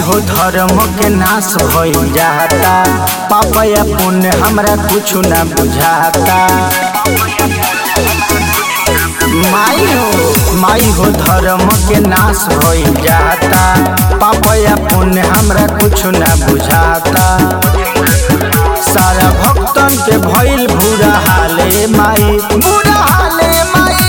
हो धर्म के नाश भइल जाता पापा या पुण्य हमरा कुछ ना बुझाता माई हो माई हो धर्म के नाश भइल जाता पापा या पुण्य हमरा कुछ ना बुझाता सारा भक्तन के भइल बुरा हाले माई बुरा हाले माई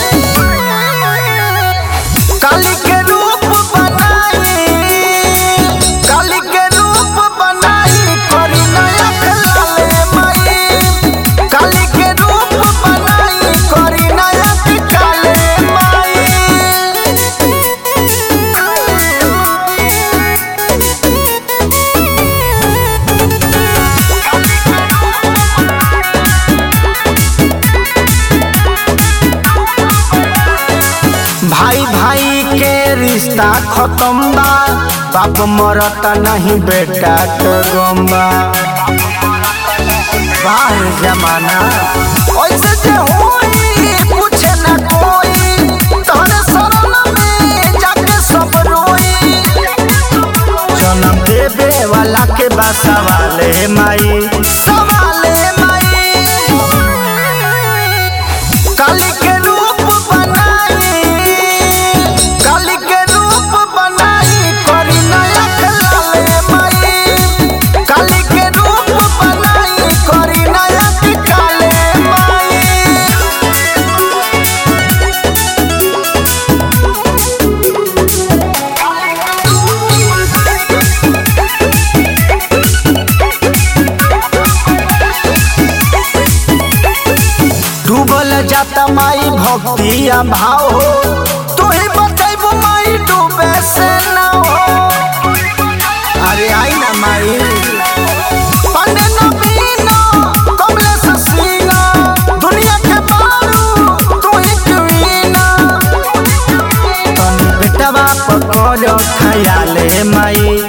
काली के रूप बनाई काली के रूप बनाई करी नया खलाले माई काली के रूप बनाई करी नया काले माई भाई भाई के रिश्ता खत्म बा बाप मरता नहीं बेटा तो गम्बा बाहर जमाना ऐसे जे होई कुछ न कोई तोहरे शरण में जाके सब रोई जन्म देवे वाला के बा सवाले माई सवाले माई काली के रूप बनाई काली के रूप बनाई करी नया खलाले माई काली के रूप बनाई करी नया काले माई डूबल जाता माई भक्ति या भाव हो तू ही बचैबू माई डूबे से ना हो अरे आई ना माई पांडे नवीनो कमलेश सीना दुनिया के बारू तू ही क्वीना तन बेटवा पकड़ खयाले माई